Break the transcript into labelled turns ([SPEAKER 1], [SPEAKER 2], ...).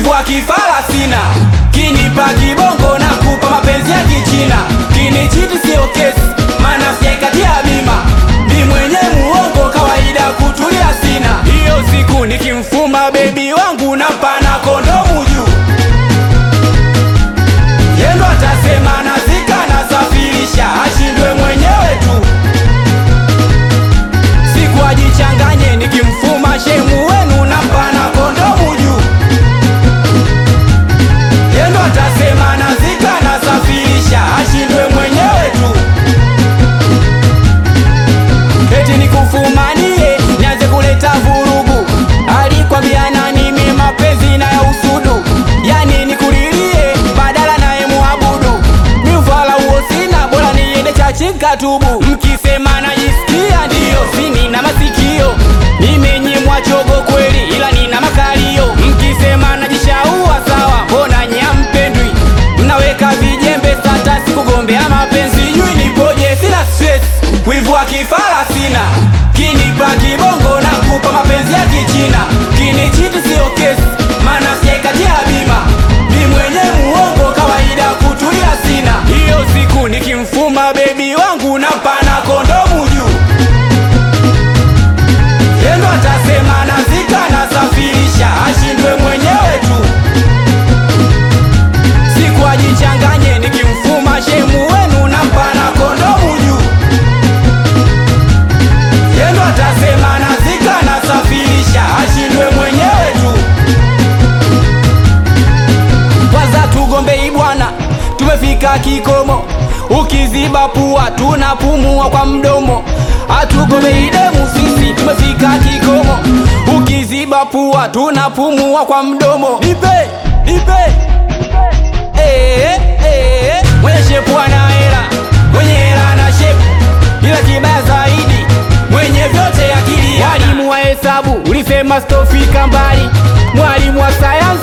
[SPEAKER 1] wivu wa kifala sina, kinipa kibongo na kupa mapenzi ya kichina, kinichiti sio kesi, maana sijaikatia bima, ni mwenye muongo, kawaida kutulia sina. Hiyo siku nikimfuma bebi wangu na pana kondomu juu, yendo atasema nazika nasafirisha, ashindwe mwenyewe tu siku ajichanganye, nikimfuma shemu wenu na pana kondomu juu, yendo atasema nazika nasafirisha, ashindwe mwenyewe tu eti nikufumanie nianze kuleta vurugu. Alikwambia nani mimi mapenzi na ya usudu, yani nikulilie badala naye muabudu. Ni ufala huo sina, bora niende chachi katubu. Mkisema najisikia ndiyo, sini na masikio, nimenyimwa chogo kweli, ila nina makalio. Mkisema najishaua sawa, mbona nyampendwi? Mnaweka vijembe sata, sikugombea mapenzi, jui nipoje, sina stress, wivu wa kifala sina, kinipa kibongo na kupa mapenzi ya kichina, kinichiti sio kesi, maana sijaikatia bima, ni mwenye muongo, kawaida kutulia sina. Hiyo siku nikimfuma bebi wangu na pana kondomu juu, yendo atasema nazika nasafirisha, ashindwe mwenyewe tu siku ajichanganye, nikimfuma shemu wenu na mpana kondomu juu, yendo atasema nazika nasafirisha, ashindwe mwenyewe tu. Kwanza tugombei bwana, tumefika kikomo, ukiziba pua tunapumua kwa mdomo. Hatugombei demu sisi, tumefika kikomo, ukiziba pua tunapumua kwa mdomo. Nipe, nipe Eh, eh, mwenye shepu ana hela, mwenye hela ana shepu, ila kibaya zaidi mwenye vyote akili. Mwalimu wa hesabu ulisema sitofika mbali, mwalimu wa sayansi